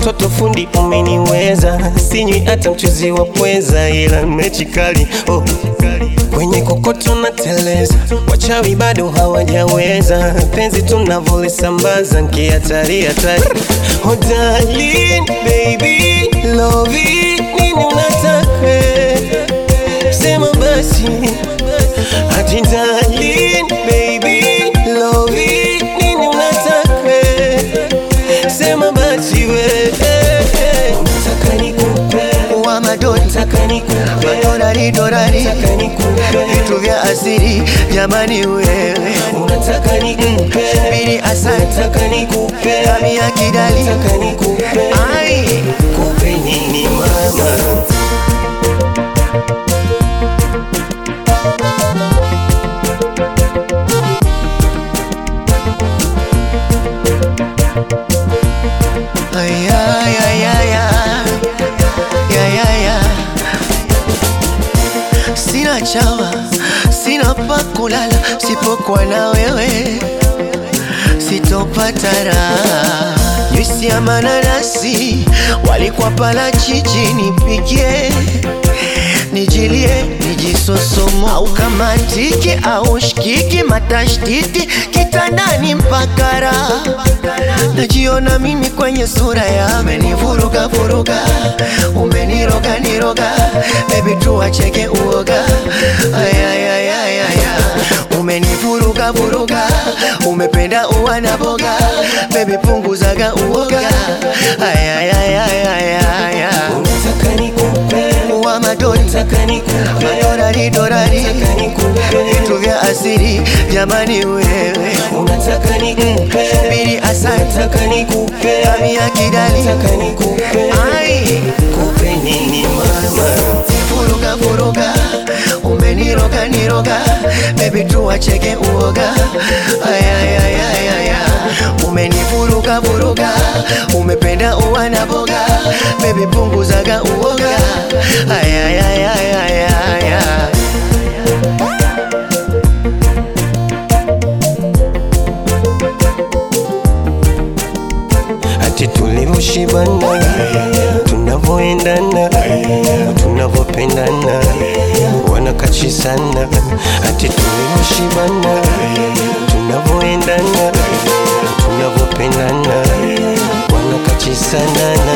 mtoto fundi umeniweza, sinywi hata mchuzi wa pweza, ila mechi kali oh. Kwenye kokoto na teleza, wachawi bado hawajaweza, penzi tunavolisambaza nkihatari hatari. Oh darling, baby, love it, nini unataka? Sema basi Ati darling, baby, love it, nini unataka? Sema basi we Unataka nikupe wa madoni Unataka nikupe madorari dorari Unataka nikupe vitu vya asiri jamani wewe Unataka nikupe bili asante Unataka nikupe kami ya kidali Unataka nikupe ai Kupe nini mama ay ay ay ay ay ay ay ay sina chawa sina pa kulala sipokuwa na wewe sitopata raha juisi ya mananasi walikuwa pala chichi nipigie nijilie nijisosomo au kama tiki au shikiki matashtiti kitandani mpaka raha najiona mimi kwenye sura ya umenivuruga vuruga umeniroga niroga bebi tuacheke uoga ayayayayaya umenivuruga vuruga umependa uwa na boga bebi punguzaga uoga ayayayayaya Unataka nikupe wa madoni Unataka nikupe madorari dorari Unataka nikupe vitu vya asiri jamani wewe Unataka nikupe bili asante Unataka nikupe kami ya kidali Unataka nikupe ai Kupe nini mama vuruga vuruga umeniroga niroga bebi tuacheke uoga ayayayayaya umenivuruga vuruga umependa uwa na boga bebi punguzaga uoga ayayayayaya Ati tulivyoshibana tunavyoendana tunavyopendana wanakachisana ati tulivyoshibana tunavyoendana tunavyopendana wanakachisana